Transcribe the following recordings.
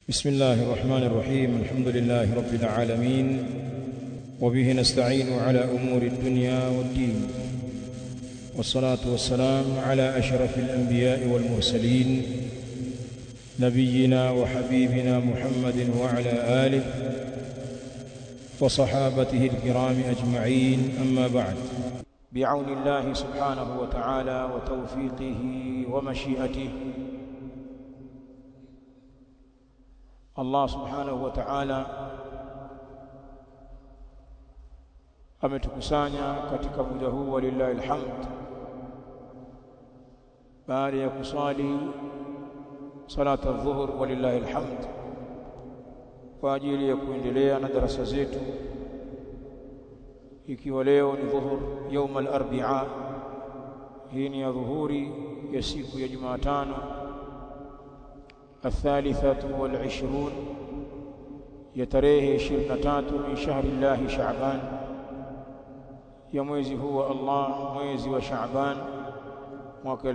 بسم الله الرحمن الرحيم الحمد لله رب العالمين وبه نستعين على أمور الدنيا والدين والصلاة والسلام على أشرف الأنبياء والمرسلين نبينا وحبيبنا محمد وعلى آله وصحابته الكرام أجمعين أما بعد بعون الله سبحانه وتعالى وتوفيقه ومشيئته Allah subhanahu wa ta'ala ametukusanya katika muda huu walillahi alhamd baada ya kusali salata adh-dhuhr walillahi alhamd kwa ajili ya kuendelea na darasa zetu ikiwa leo ni dhuhur يوم الاربعاء hii ni ya dhuhuri ya siku ya Jumatano الثالثة والعشرون يتريه شرنتات من شهر الله شعبان ya mwezi huu wa Allah mwezi wa Shaaban mwaka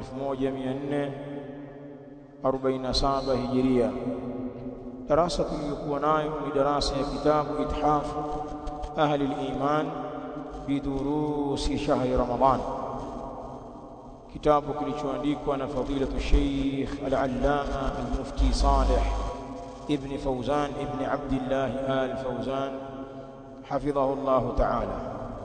1447 Hijiria. Darasa tuliyokuwa nayo ni darasa ya kitabu Ithafu Ahli al-Iman bidurusi shahri Ramadhan, kitabu kilichoandikwa na fadilatu Sheikh al-Allama al-Mufti Saleh ibn Fawzan ibn Abdullah al-Fawzan hafidhahu Allah ta'ala.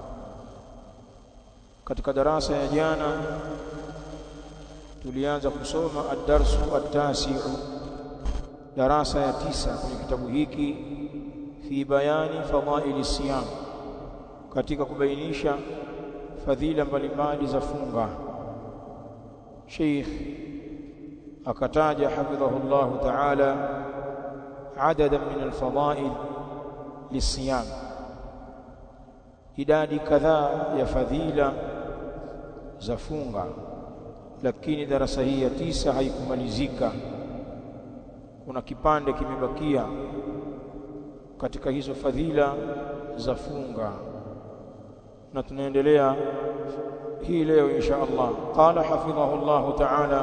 Katika darasa ya jana tulianza kusoma ad-darsu at-tasi'u, darasa ya tisa kwenye kitabu hiki, fi bayani fadhaili siyam, katika kubainisha fadhila mbalimbali za funga. Sheikh akataja hafidhahu Allah ta'ala adadan min al-fadhail lisiyam, idadi kadhaa ya fadhila za funga, lakini darasa hii ya tisa haikumalizika. Kuna kipande kimebakia katika hizo fadhila za funga, na tunaendelea hii leo insha Allah. Qala hafidhahu Allah ta'ala,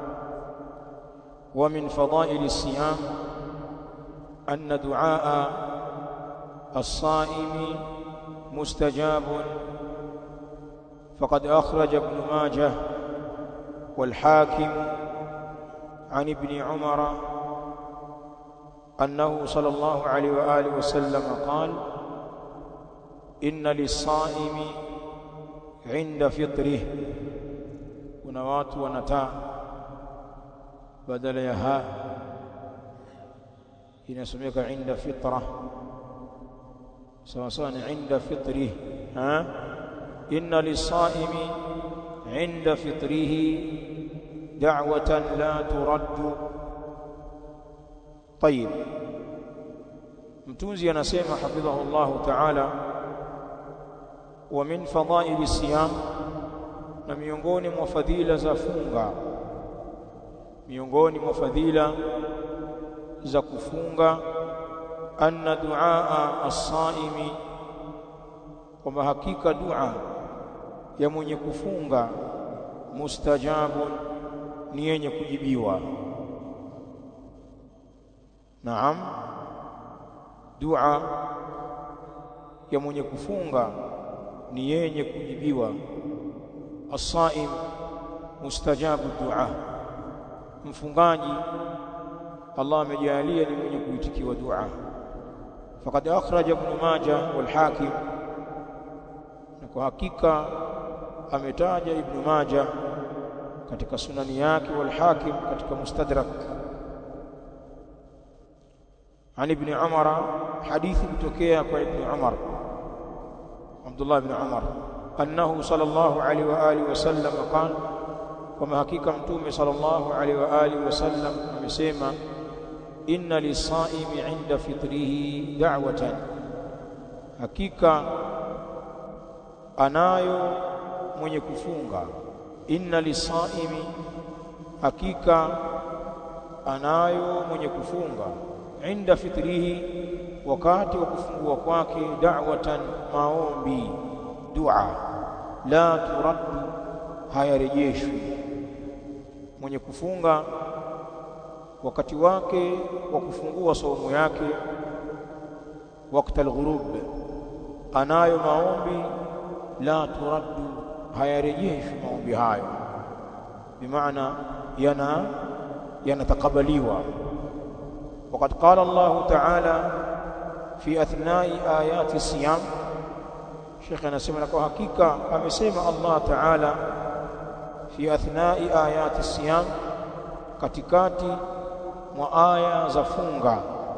wa min fadaili siyam anna duaa as-saimi mustajabun فقد أخرج ابن ماجه والحاكم عن ابن عمر أنه صلى الله عليه وآله وسلم قال إن للصائم عند فطره ونوات ونتاء بدل يها ينسميك عند فطرة سواء عند فطره ها إن للصائم عند فطره دعوة لا ترد طيب mtunzi anasema hafidhahu Allah ta'ala wa min fadhaili siyam na miongoni mwa fadhila za funga miongoni mwa fadhila za kufunga anna duaa as-saimi kwamba hakika dua ya mwenye kufunga mustajabun ni yenye kujibiwa. Naam, dua ya mwenye kufunga ni yenye kujibiwa. As-saim mustajabu dua, mfungaji Allah amejalia ni mwenye kuitikiwa dua. Faqad akhraja Ibn Majah wal Hakim na kwa hakika ametaja Ibn Majah katika sunani yake wal Hakim katika Mustadrak عن ابن عمر حديث kutokea kwa Ibn Umar Abdullah ibn Umar annahu sallallahu alaihi wa alihi wasallam qala kama hakika mtume sallallahu alaihi wa alihi wasallam amesema inna lisaimi inda fitrihi da'watan hakika anayo mwenye kufunga inna lisaimi hakika anayo mwenye kufunga inda fitrihi wakati wa kufungua kwake da'watan maombi dua la turaddu hayarejeshwi mwenye kufunga wakati wake wa kufungua saumu yake wakati alghurub anayo maombi la turaddu hayarejeshwi maombi hayo bimaana yana yanatakabaliwa وقد قال الله تعالى في أثناء آيات الصيام شيخنا سمعنا kwa hakika amesema Allah Ta'ala fi athnai ayati siyam katikati mwa aya za funga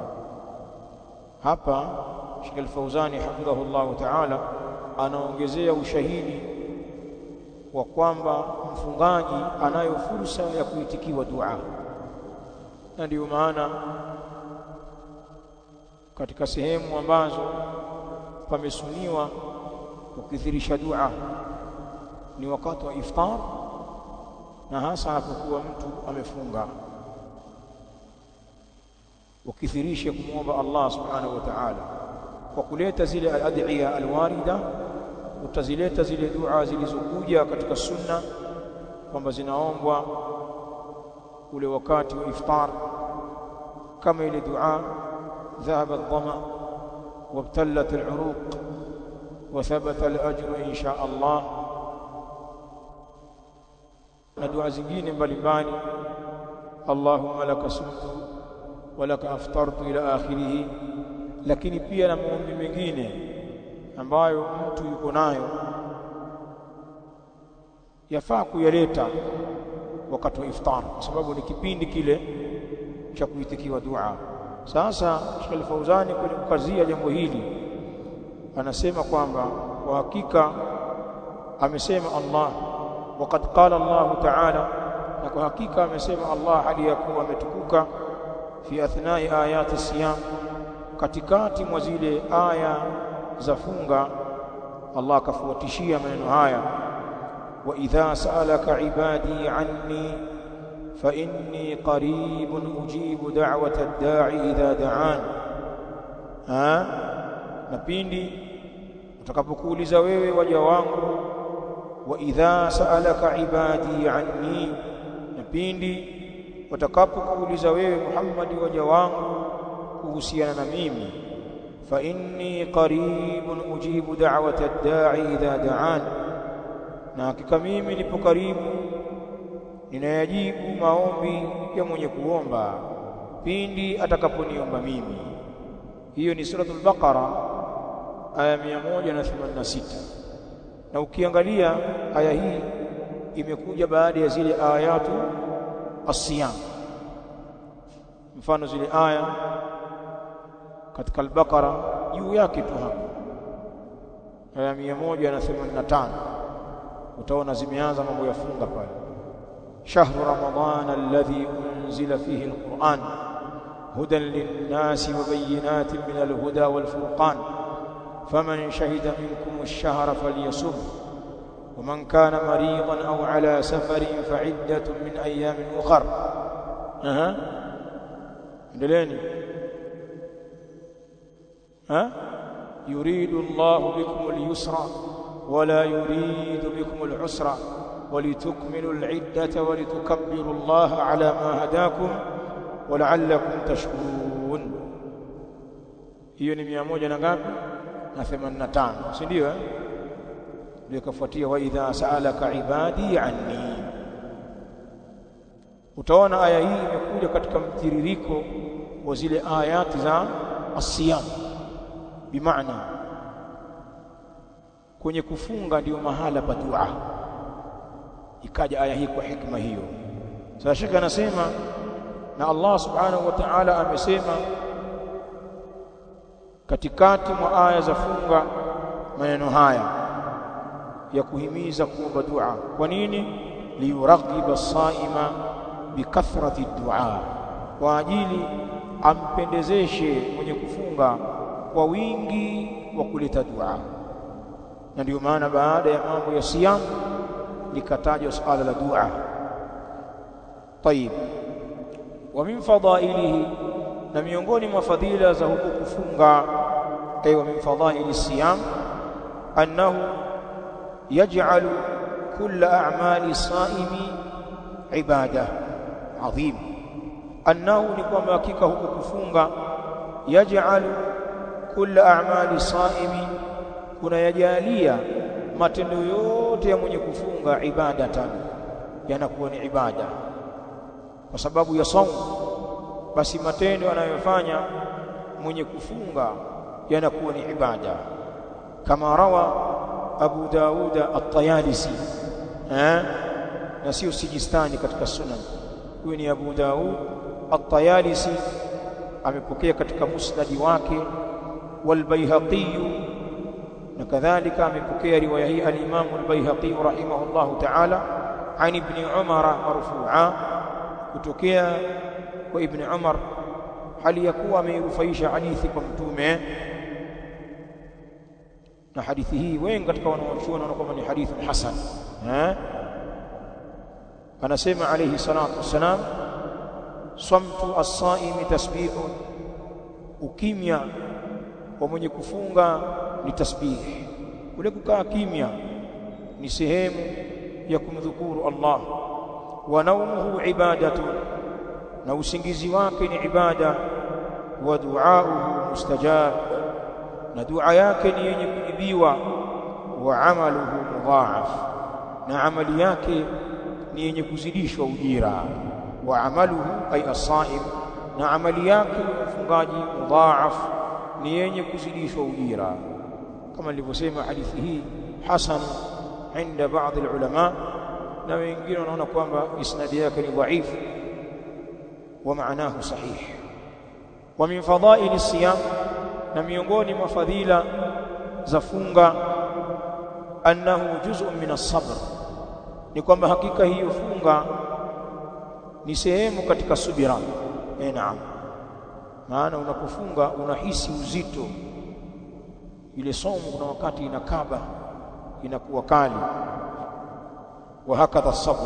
hapa Sheikh Al-Fauzani hafidhahullah Ta'ala anaongezea ushahidi wa kwamba mfungaji anayo fursa ya kuitikiwa dua na ndio maana katika sehemu ambazo pamesuniwa kukithirisha dua ni wakati wa iftar na hasa anapokuwa mtu amefunga ukithirishe kumwomba Allah subhanahu wa ta'ala kwa kuleta zile al-adhiya al-warida utazileta zile dua zilizokuja katika sunna kwamba zinaombwa ule wakati wa iftar kama ile dua ذهب الظما وابتلت العروق وثبت الأجر إن شاء الله na dua zingine mbalimbali Allahumma laka sumtu wa laka aftartu ila akhirih lakini pia na maombi mengine ambayo mtu yuko nayo yafaa kuyaleta wakati wa iftar kwa sababu ni kipindi kile cha kuitikiwa dua sasa Sheikh Al-Fauzani kwenye kukazia jambo hili anasema kwamba kwa hakika amesema Allah waqad qala Allah ta'ala na kwa hakika amesema Allah hali ya kuwa ametukuka fi athnai ayati siyam katikati mwa zile aya za funga Allah akafuatishia maneno haya wa idha sa'alaka ibadi anni fa inni qaribun ujibu da'wata ad-da'i idha da'an ha na pindi utakapokuuliza wewe waja wangu wa idha sa'alaka ibadi anni na pindi watakapokuuliza wewe Muhammad waja wangu kuhusiana na mimi fa inni qaribun ujibu da'wata ad-da'i idha da'an na hakika mimi nipo karibu ninayajibu maombi ya mwenye kuomba pindi atakaponiomba mimi hiyo ni suratul baqara aya 186 na ukiangalia aya hii imekuja baada ya zile ayatu as-siyam mfano zile aya katika al-Baqara juu yake tu hapo aya 185 utaona zimeanza mambo ya funga pale shahru ramadan alladhi unzila fihi al-Qur'an hudan lin-nasi wa bayyinatin min al-huda wal-furqan faman shahida minkum ash-shahra falyasum ومن كان مريضا أو على سفر فعدة من أيام أخر أها دليني ها يريد الله بكم اليسر ولا يريد بكم العسر ولتكملوا العدة ولتكبروا الله على ما هداكم ولعلكم تشكرون hiyo ni 100 na ngapi na 85 si ndio eh ndio kafuatia wa idha saalaka ibadi anni utaona aya hii imekuja katika mtiririko wa zile ayati za asiyam bimaana kwenye kufunga ndio mahala pa dua ikaja aya hii kwa hikma hiyo sasa shaka anasema na Allah subhanahu wa ta'ala amesema katikati mwa aya za funga maneno haya ya kuhimiza kuomba dua kwa nini liyuraghiba saima bikathrati dua kwa ajili ampendezeshe mwenye kufunga kwa wingi wa kuleta dua na ndio maana baada ya mambo ya siyam likatajwa suala la dua طيب ومن فضائله na miongoni mwa fadhila za huku kufunga ay wa min fadhaili siyam annahu يجعل كل أعمال الصائم عبادة عظيم annahu ni kwamba hakika huko kufunga yaj'alu kulla a'mali saimi kuna yajalia matendo yote ya mwenye kufunga ibadatan yanakuwa ni ibada kwa sababu ya saumu basi matendo anayofanya mwenye kufunga yanakuwa ni ibada kama rawa Abu Daud at-Tayalisi eh na sio Sijistani katika sunan huyu ni Abu Daud at-Tayalisi amepokea katika musnadi wake wal Baihaqi na kadhalika amepokea riwaya hii al-Imam al-Baihaqi rahimahullah ta'ala an ibn Umar marfu'a kutokea kwa ibn Umar hali ya kuwa ameirufaisha hadithi kwa mtume na hadithi hii wengi katika wanaochuoni wanaona kwamba ni hadithi hasan eh anasema alayhi salatu wassalam samtu as-saimi tasbihun ukimya wa mwenye kufunga ni tasbih kule kukaa kimya ni sehemu ya kumdhukuru Allah wa naumuhu ibadatu na usingizi wake ni ibada wa duauhu mustajab na dua yake ni yenye kujibiwa wa amaluhu mudhaaf na amali yake ni yenye kuzidishwa ujira wa amaluhu ay as-saim na amali yake mfungaji mudhaaf ni yenye kuzidishwa ujira kama nilivyosema hadithi hii hasan inda baadhi ulama na wengine wanaona kwamba isnadi yake ni dhaifu wa maanahu sahih wa min fadaili siyam na miongoni mwa fadhila za funga annahu juz'un min as-sabr ni kwamba hakika hiyo funga ni sehemu katika subira eh naam maana unapofunga unahisi uzito ile somo kuna wakati inakaba inakuwa kali wa hakadha sabr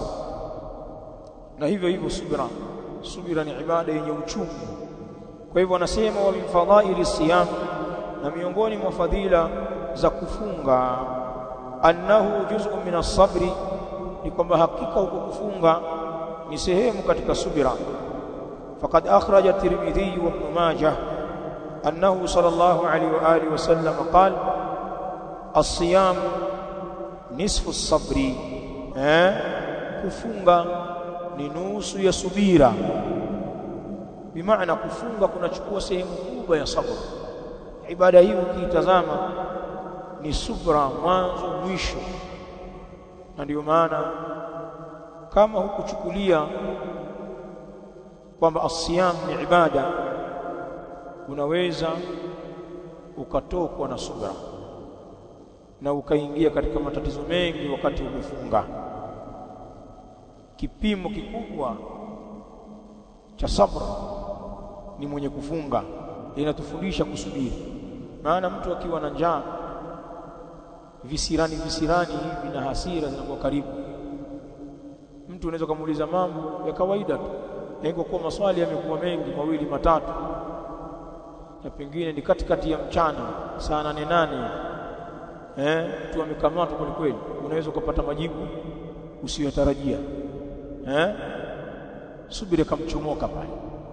na hivyo hivyo subira subira ni ibada yenye uchungu kwa hivyo anasema wa min fadhaili siyam na miongoni mwa fadhila za kufunga annahu juz'un min as-sabri ni kwamba hakika huko kufunga ni sehemu katika subira faqad akhraja at-tirmidhi wa ibn majah annahu sallallahu alayhi wa alihi wa sallam qala as-siyam nisfu as-sabri eh kufunga ni nusu ya subira bimaana kufunga kunachukua sehemu kubwa ya sabr ibada hii ukiitazama ni subra mwanzo mwisho na ndio maana kama hukuchukulia kwamba asiyam ni ibada unaweza ukatokwa na subra na ukaingia katika matatizo mengi wakati umefunga kipimo kikubwa cha sabra ni mwenye kufunga inatufundisha kusubiri maana mtu akiwa na njaa visirani visirani hivi na hasira zinakuwa karibu mtu unaweza kumuuliza mambo ya kawaida tu lengo kwa maswali yamekuwa mengi mawili matatu na pengine ni katikati ya mchana saa nane nane eh mtu amekamatwa kweli kweli unaweza kupata majibu usiyotarajia eh subiri kamchomoka pale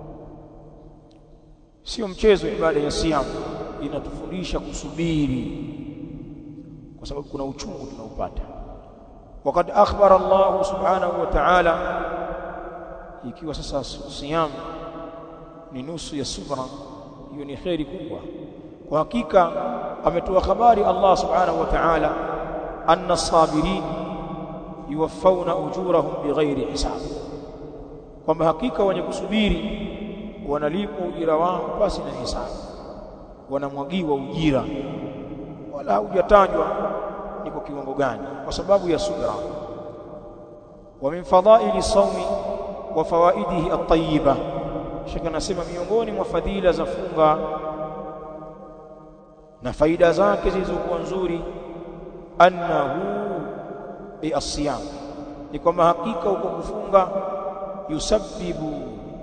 sio mchezo ibada ya siam inatufundisha kusubiri kwa sababu kuna uchungu tunaupata wakati akhbara Allah subhanahu wa ta'ala ikiwa sasa siam ni nusu ya subra hiyo ni khairi kubwa kwa hakika ametoa habari Allah subhanahu wa ta'ala anna sabirin yuwaffawna ujurahum bighairi hisab kwamba hakika wenye kusubiri wanalipwa ujira wao pasi na hisabu wanamwagiwa ujira wala hujatajwa ni kwa kiwango gani kwa sababu ya subra wa min fadaili sawmi wa fawaidihi at-tayyiba shaka nasema miongoni mwa fadhila za funga na faida zake zilizokuwa nzuri annahu bi as-siyam ni kwamba hakika uko kufunga yusabbibu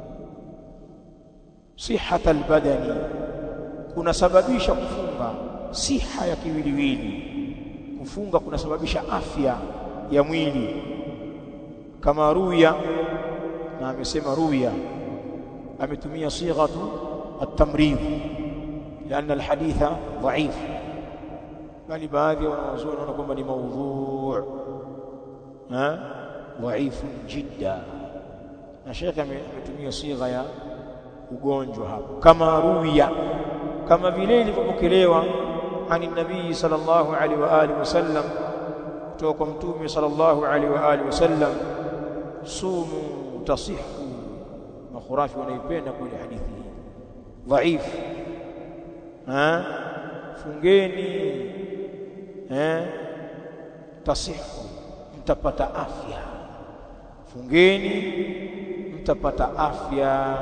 sihhat al-badani kunasababisha kufunga siha ya kiwiliwili kufunga kunasababisha afya ya mwili kama ruya na amesema ruya ametumia sighatu at-tamrid لأن الحديث ضعيف bali baadhi ya wanawazuoni wanaona kwamba ni maudhu' ha dhaifu jidda na shekhe ametumia sigha ya ugonjwa hapo kama ruya kama vile ilivyopokelewa ani nabii sallallahu alaihi wa alihi wasallam kutoka kwa mtume sallallahu alaihi wa alihi wasallam sumu tasihu makhurafi wanaipenda kule hadithi hii dhaif ha fungeni eh tasihu mtapata afya fungeni mtapata afya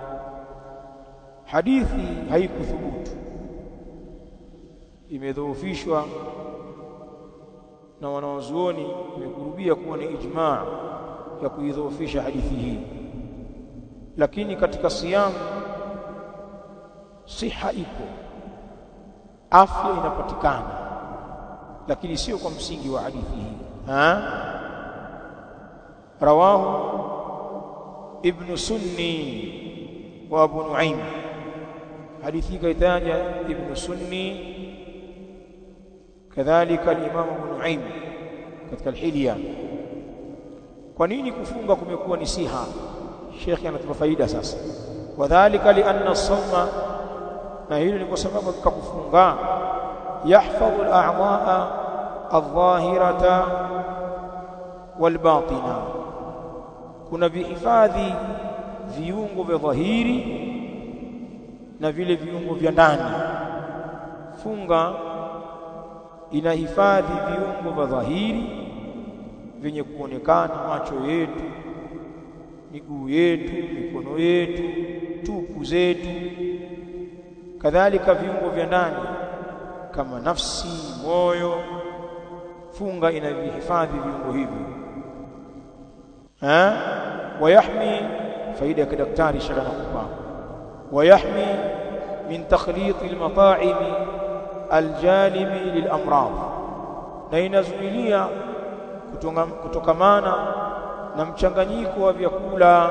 hadithi haikuthubutu imedhoofishwa na wanawazuoni imekurubia kuwa ni ijmaa ya kuidhoofisha hadithi hii lakini katika siyamu siha ipo afya inapatikana lakini sio kwa msingi wa hadithi hii ha rawahu ibn sunni wa abu nuaim hadithi kaitaja ibn sunni kadhalika al-imam abu nuaim katika al-hilya kwa nini kufunga kumekuwa ni siha shekhi anatupa faida sasa wadhālika lianna as-sawma na hilo ni kwa sababu katika kufunga yahfadhu al-a'dha'a adh-dhahirata wal-batina kuna vihifadhi viungo vya dhahiri na vile viungo vya ndani funga inahifadhi viungo vya dhahiri vyenye kuonekana macho yetu miguu yetu mikono yetu tupu zetu kadhalika viungo vya ndani kama nafsi moyo funga inavihifadhi viungo hivi ha wayahmi faida ya daktari shagana kupa wayahmi min takhlit almata'im aljalib lilamrad na inazuilia kutokamana na mchanganyiko wa vyakula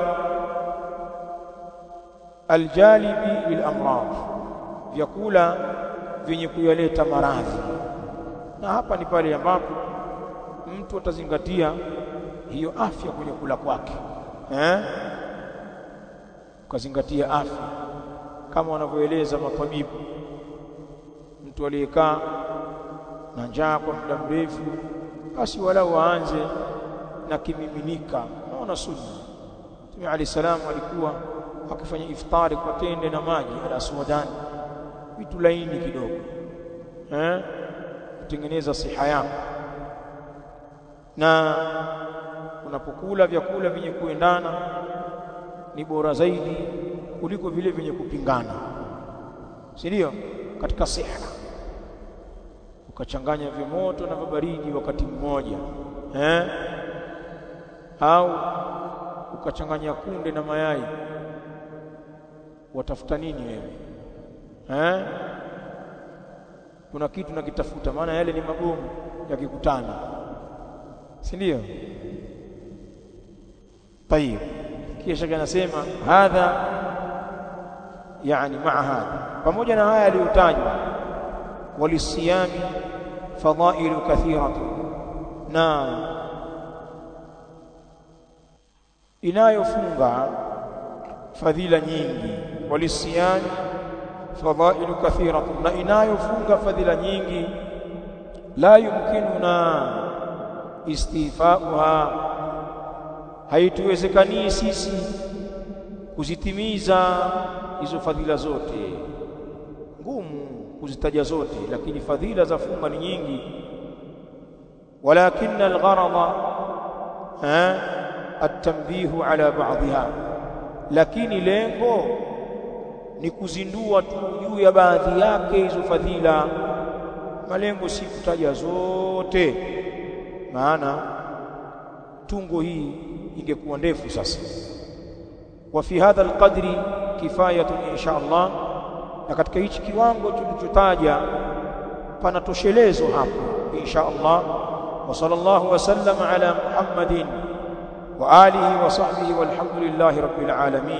aljalibi lilamrad vyakula vyenye kuyaleta maradhi na hapa ni pale ambapo mtu atazingatia hiyo afya kwenye kula kwake eh ukazingatia afya kama wanavyoeleza matabibu mtu aliyekaa na njaa kwa muda mrefu basi walau waanze na kimiminika naona sunna Mtume Ali salam alikuwa akifanya iftari kwa tende na maji ala sudan vitu laini kidogo eh kutengeneza siha yako na unapokula vyakula vyenye kuendana ni bora zaidi kuliko vile vyenye kupingana si ndio katika siha ukachanganya vya moto na vya baridi wakati mmoja eh au ukachanganya kunde na mayai watafuta nini wewe eh kuna kitu nakitafuta maana yale ni mabomu yakikutana si ndio طيب kisha kanasema hadha yani maa hadha pamoja na haya aliyotajwa walisiyami fadailu kathiratu na inayofunga fadhila nyingi walisiyami fadailu kathiratu na inayofunga fadhila nyingi la yumkinuna istifauha haituwezekani sisi kuzitimiza hizo fadhila zote ngumu kuzitaja zote lakini fadhila za funga ni nyingi walakin algharada at-tanbihu ala ba'dha lakini lengo ni kuzindua tu juu ya baadhi yake hizo fadhila malengo si kutaja zote maana tungo hii ingekuwa ndefu sasa wa fi hadha alqadri kifayatun insha Allah na katika hichi kiwango tulichotaja panatoshelezo hapo insha Allah wa sallallahu wasallam ala muhammadin wa alihi wa sahbihi walhamdulillahi rabbil alamin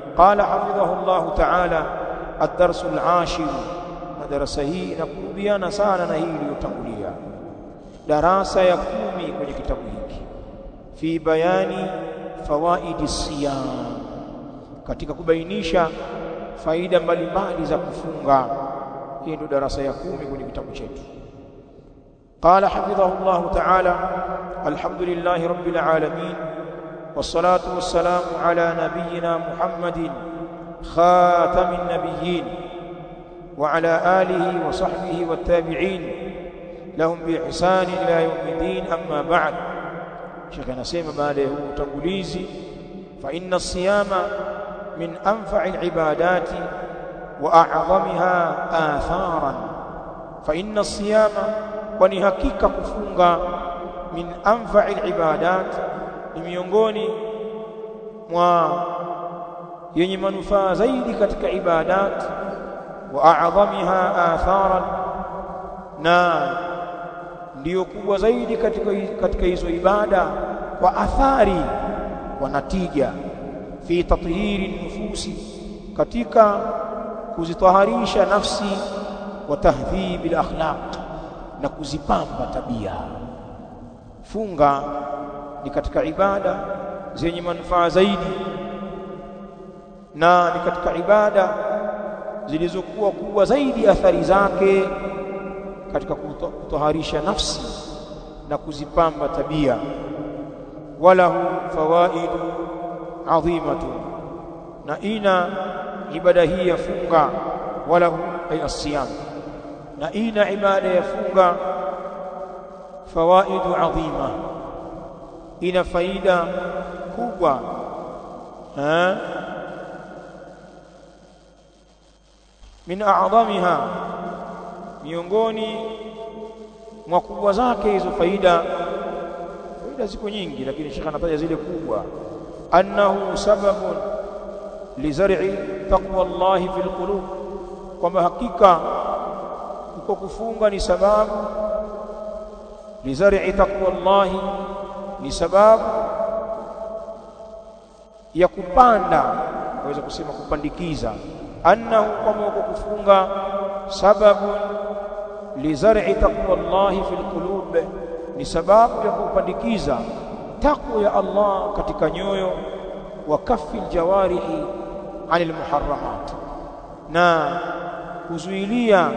قال حفظه الله تعالى الدرس العاشر madarasa hii inakurubiana sana na hii iliyotangulia darasa ya kumi kwenye kitabu hiki fi bayani fawaidi siyam katika kubainisha faida mbalimbali za kufunga hii ndio darasa ya kumi kwenye kitabu chetu قال حفظه الله تعالى الحمد لله رب العالمين والصلاة والسلام على نبينا محمد خاتم النبيين وعلى آله وصحبه والتابعين لهم بإحسان إلى يوم الدين أما بعد شيخنا سيما بعده تنقليزي فإن الصيام من أنفع العبادات وأعظمها آثارا فإن الصيام ونهكيك كفunga من أنفع العبادات ni miongoni mwa yenye manufaa zaidi katika ibadat wa a'dhamiha atharan na ndiyo kubwa zaidi katika katika hizo ibada kwa athari kwa natija fi tathhiri nufusi katika kuzitaharisha nafsi wa tahdhib al-akhlaq na kuzipamba tabia funga ni katika ibada zenye manufaa zaidi na ni katika ibada zilizokuwa kubwa zaidi athari zake katika kutoharisha nafsi na kuzipamba tabia walahu fawaidu adhimatu na ina ibada hii ya funga walahu ay asiyam na ina ibada ya funga fawaidu adhima ina faida kubwa ha min a'dhamiha miongoni mwa kubwa zake hizo faida faida ziko nyingi lakini shekha anataja zile kubwa annahu sababun lizar'i taqwa Allah fil qulub kwamba hakika uko kufunga ni sababu lizar'i taqwa Allah ni sababu ya kupanda naweza kusema kupandikiza annahu kama uko kufunga sababu lizar'i taqwa Allah fil qulub ni sababu ya kupandikiza takwa ya Allah katika nyoyo wa kafi jawarihi anil muharramat na kuzuilia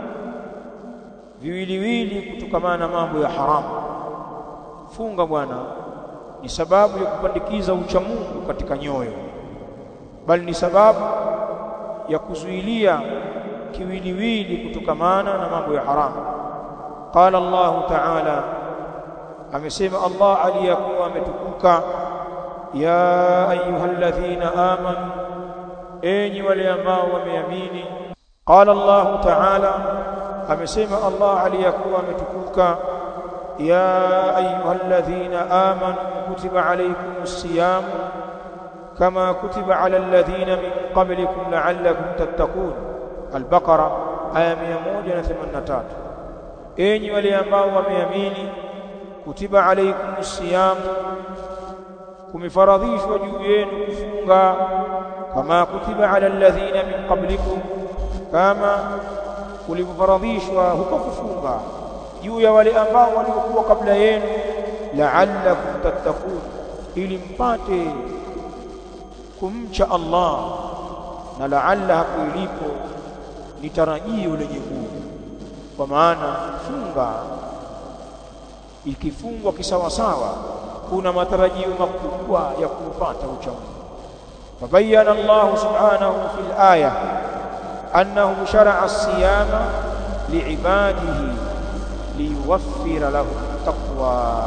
viwiliwili kutokamana na mambo ya haramu funga bwana ni sababu ya kupandikiza ucha Mungu katika nyoyo bali ni sababu ya kuzuilia kiwiliwili kutokamana na mambo ya haramu qala Allah ta'ala amesema Allah aliyakuwa ametukuka ya ayyuhalladhina amanu enyi wale ambao wameamini qala Allah ta'ala amesema Allah aliyakuwa ametukuka يا أيها الذين آمنوا كتب عليكم الصيام كما كتب على الذين من قبلكم لعلكم تتقون البقرة آية 183 enyi wale ambao wameamini kutiba alaykum siyam kumefaradhishwa juu yenu kufunga kama kutiba ala alladhina min qablikum kama kulivyofaradhishwa huko kufunga juu ya wale ambao waliokuwa kabla yenu la'allakum tattaqun ili mpate kumcha Allah na la'alla hapo ilipo ni tarajio lenye nguvu kwa maana funga ikifungwa kisawasawa kuna matarajio makubwa ya kupata uchamungu fabayyana Allah subhanahu fil aya annahu shar'a as-siyama li'ibadihi liyuwaffira lahum taqwa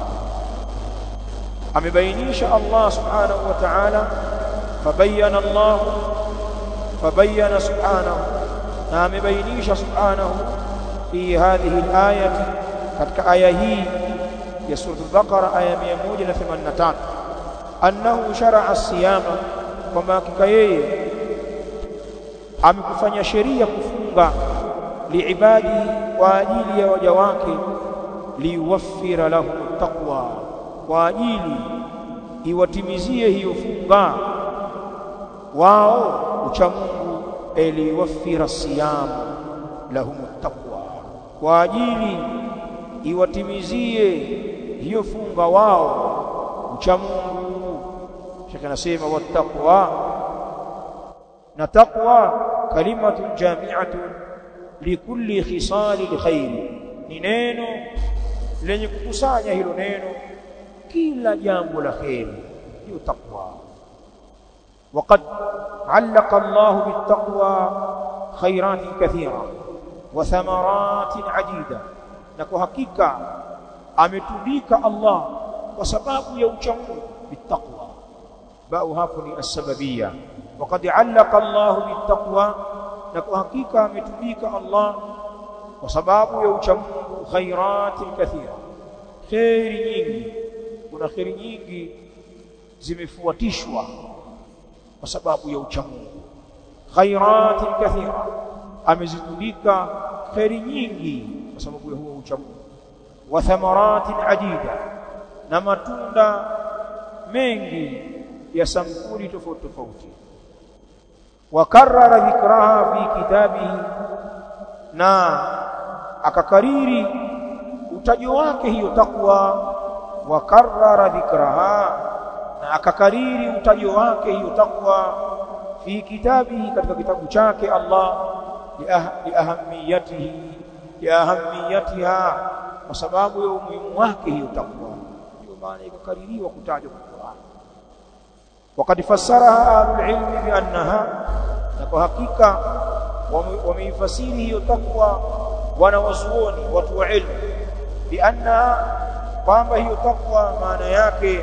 amebainisha Allah subhanahu wa ta'ala fabayyana Allah fabayyana subhanahu na amebainisha subhanahu fi hadhihi al-ayati katika aya hii ya sura al-Baqara aya 183 annahu shar'a as-siyama kwamba hakika yeye amekufanya sheria kufunga liibadi kwa ajili ya waja wake liwaffira lahum taqwa kwa ajili iwatimizie hiyo funga wao ucha Mungu eliwaffira siyam lahum taqwa kwa ajili iwatimizie hiyo funga wao ucha Mungu Sheikh anasema wattaqwa na taqwa kalimatu jami'atu likulli khisali alkhair ni neno lenye kukusanya hilo neno kila jambo la kheri hiyo taqwa وقد علق الله بالتقوى خيرات كثيرة وثمرات عديدة نكو حقيقة ametundika Allah kwa sababu ya uchamungu bitaqwa bau hapo ni asbabia وقد علق الله بالتقوى na kwa hakika ametundika Allah kwa sababu ya uchamungu khairati kathira khairi nyingi kuna khairi nyingi zimefuatishwa kwa sababu ya uchamungu khairati kathira amezitundika khairi nyingi kwa sababu ya huo uchamungu wa thamaratin adida na matunda mengi ya sampuli tofauti tofauti wakarrara dhikraha fi kitabihi na akakariri utajo wake hiyo takwa wakarrara dhikraha na akakariri utajo wake hiyo takwa fi kitabihi katika kitabu chake Allah li ahamiyatihi li ahamiyatiha kwa sababu ya umuhimu wake hiyo takwa ndio maana ikakaririwa kutajwa kwa Qur'an وقد فسرها اهل العلم بانها na hakika wameifasiri hiyo takwa wanawazuoni watu wa ilmu bianna kwamba hiyo takwa maana yake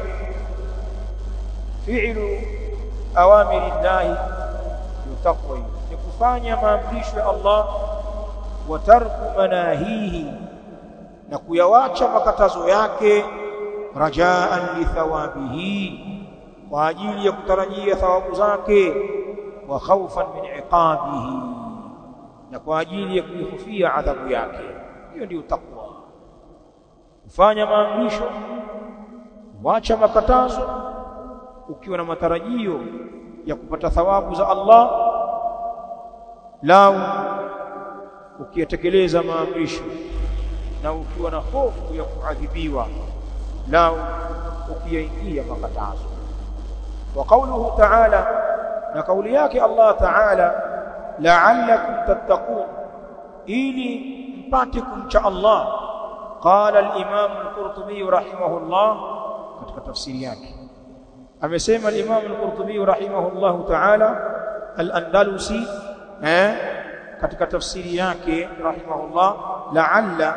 fi'lu awamiri llahi hiyo takwa hiyo ni kufanya maamrisho ya Allah wa tarku manahihi na kuyawacha makatazo yake rajaan li thawabihi kwa ajili ya kutarajia thawabu zake wa khawfan min iqabihi na kwa ajili ya kuihofia adhabu yake hiyo ndiyo takwa kufanya maamrisho wacha makatazo ukiwa na matarajio ya kupata thawabu za Allah lau ukiyatekeleza maamrisho na ukiwa na hofu ya kuadhibiwa lau ukiyaingia makatazo wa qawluhu ta'ala na kauli yake Allah Ta'ala la'allakum tattaqun ili mpate kumcha Allah qala al-imam al-Qurtubi rahimahullah katika tafsiri yake amesema al-imam al-Qurtubi rahimahullah ta'ala al-Andalusi eh katika tafsiri yake rahimahullah la'alla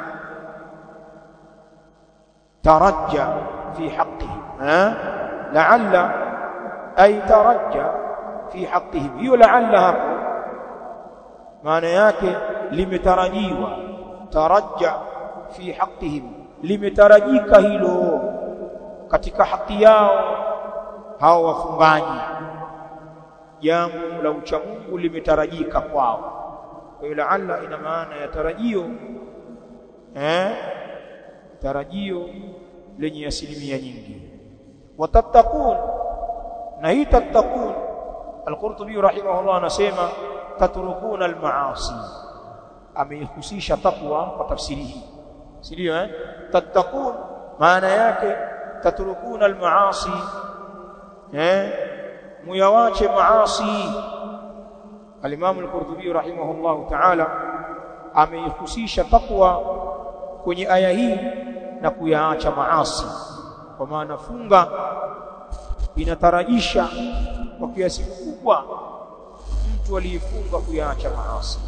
tarajja fi haqqihi eh la'alla ay tarajja fi haqqihim hiyo la'alla hapo maana yake limetarajiwa tarajja fi haqqihim limetarajika hilo katika haki yao hao wafungaji jambo la uchamungu limetarajika kwao kwa hiyo la'alla ina maana ya tarajio eh tarajio lenye asilimia nyingi watattaqun na hii tattaqun Al-Qurtubi rahimahullah anasema tatrukuna al-maasi ameihusisha takwa kwa tafsiri hii si ndio eh tattaqun maana yake tatrukuna al-maasi eh muyawache maasi al-Imam al-Qurtubi rahimahullah ta'ala ameihusisha takwa kwenye aya hii na kuyaacha maasi kwa maana funga inatarajisha kwa kiasi kikubwa mtu aliyefunga kuyaacha maasi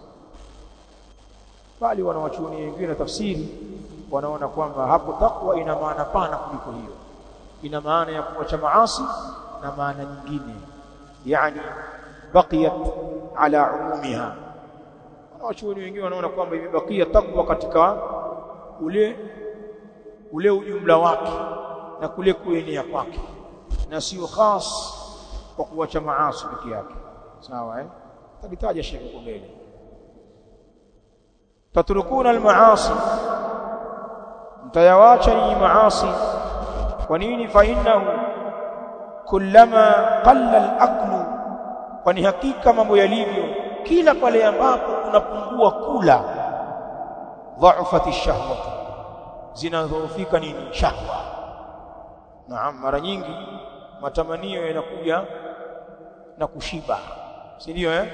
bali wanawachuoni wengine tafsiri wanaona kwamba hapo takwa ina maana pana kuliko hiyo ina maana ya kuacha maasi na maana nyingine yani baqiyat ala umumiha wanawachuoni wengine wanaona kwamba imebakia takwa katika ule ule ujumla wake na kule kuenea kwake na sio khas kwa kuacha maasi peke yake sawa eh tabitaja shekhe kwa mbele tatrukuna almaasi mtayawacha ni maasi kwa nini fa innahu kullama qalla al-aqlu kwani hakika mambo yalivyo kila pale ambapo unapungua kula dha'fati shahwatu zinadhoofika nini shahwa naam mara nyingi matamanio yanakuja na kushiba si ndio eh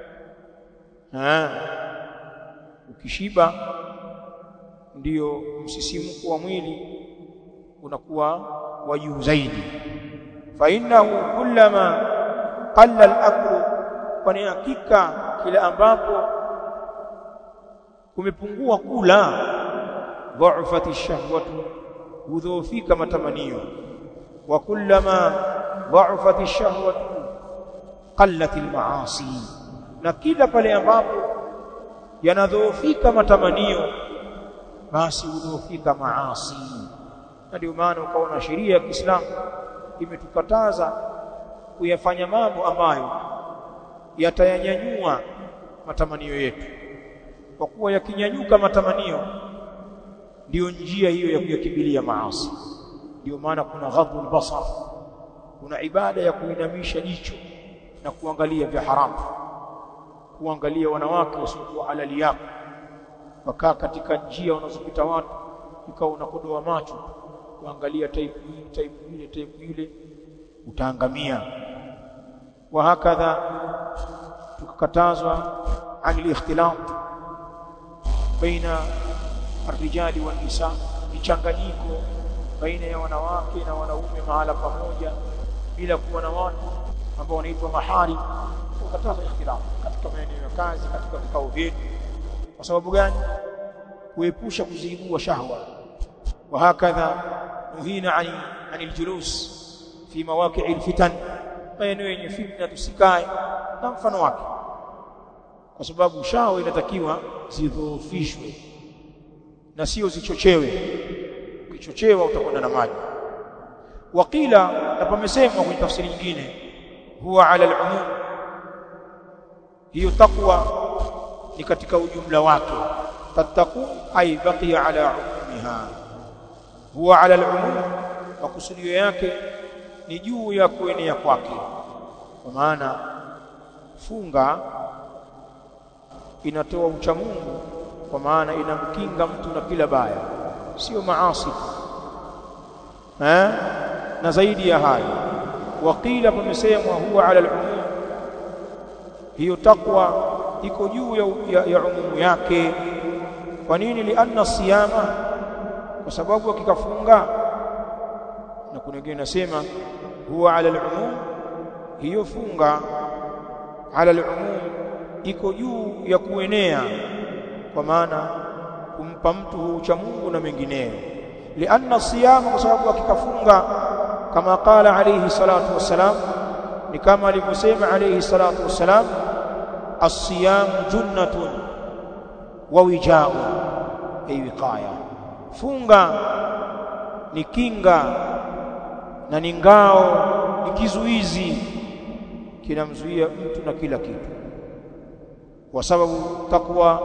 eh ukishiba ndio msisimko wa mwili unakuwa wa juu zaidi fa innahu kullama qalla al-aklu kwani hakika kila ambapo kumepungua kula dha'fati shahwatu hudhoofika matamanio wa kullama dha'fati shahwatu qallat al-ma'asi na kila pale ambapo yanadhoofika matamanio basi hudhoofika maasi na ndio maana ukaona sheria ya Kiislamu imetukataza kuyafanya mambo ambayo yatayanyanyua matamanio yetu kwa kuwa yakinyanyuka matamanio ndiyo njia hiyo ya kuyakimbilia maasi ndio maana kuna ghadhul basar kuna ibada ya kuinamisha jicho na kuangalia vya haramu kuangalia wanawake wasiokuwa halali yako wakaa katika njia wanazopita watu ikawa unakodoa macho kuangalia type hii type ile type ile utaangamia wa hakadha tukakatazwa anil ikhtilat baina arrijali wan nisa michanganyiko baina ya wanawake na wanaume mahala pamoja bila kuwa na watu ambao wanaitwa mahari tukatazwa ikhtilat katika maeneo ya kazi katika vikao vyetu kwa sababu gani kuepusha kuziibua shahwa wa hakadha nuhina ani anil julus fi mawaqi'i alfitan maeneo yenye fitna tusikae na mfano wake kwa sababu shahwa inatakiwa zidhoofishwe na sio zichochewe ukichochewa utakwenda na maji waqila na pamesemwa kwenye tafsiri nyingine huwa ala al-umum hiyo takwa ni katika ujumla wake tattaqu ay baqiya ala umumiha huwa ala al-umum makusudio yake ni juu ya kuenea kwake kwa maana funga inatoa ucha Mungu kwa maana inamkinga mtu na kila baya sio maasi eh na zaidi ya hayo waqila pamesemwa huwa ala al-umum hiyo takwa iko juu ya, ya, ya umumu yake kwa nini lianna siyama kwa sababu akikafunga na kuna wengine nasema huwa ala al-umum hiyo funga ala al-umum iko juu ya kuenea kwa maana kumpa mtu ucha Mungu na mengineyo lianna siyama kwa sababu akikafunga kama qala alayhi salatu wassalam ni kama alivyosema alayhi salatu wassalam as-siyam junnatun wa wija'u ay wiqaya funga ni kinga na ni ngao ni kizuizi kinamzuia mtu na kila kitu kwa sababu takwa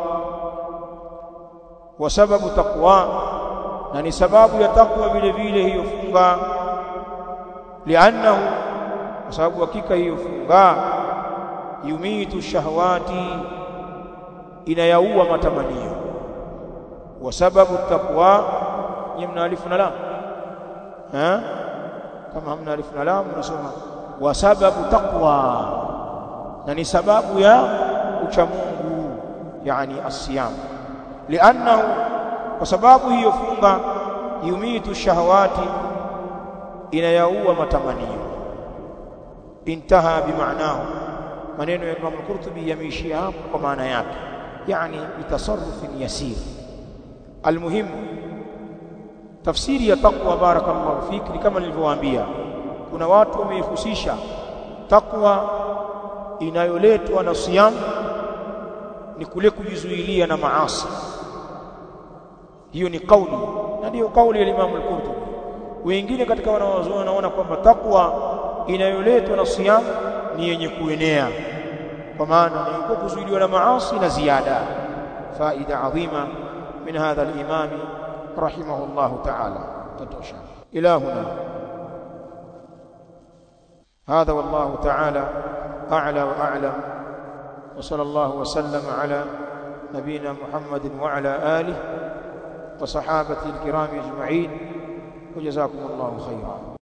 kwa sababu takwa na ni sababu ya takwa vile vile hiyo funga li'annahu kwa sababu hakika hiyo funga yumitu shahawati inayaua matamanio wa sababu takwa yamna alif na lam ha kama hamna alif na lam unasoma wa sababu taqwa na ni sababu ya ucha Mungu yani asiyam li'annahu kwa sababu hiyo funga yumitu shahawati inayaua matamanio intaha bimaanahu maneno ya Imam Qurtubi yameishia hapo kwa maana yake yani bitasarrufin yasir almuhim tafsiri ya taqwa barakallahu fik ni kama nilivyowaambia kuna watu wameihusisha takwa inayoletwa na siyam ni kule kujizuilia na maasi hiyo ni kauli na ndiyo kauli ya Imam al-Qurtubi wengine katika wanawazuoni wanaona kwamba takwa inayoletwa na siyam ni yenye kuenea kwa maana ni kuzuiliwa na maasi na ziada faida adhima min hadha al-imam rahimahullah ta'ala tatosha ila huna هذا والله تعالى أعلى وأعلم وصلى الله وسلم على نبينا محمد وعلى آله وصحابته الكرام أجمعين وجزاكم الله خيرا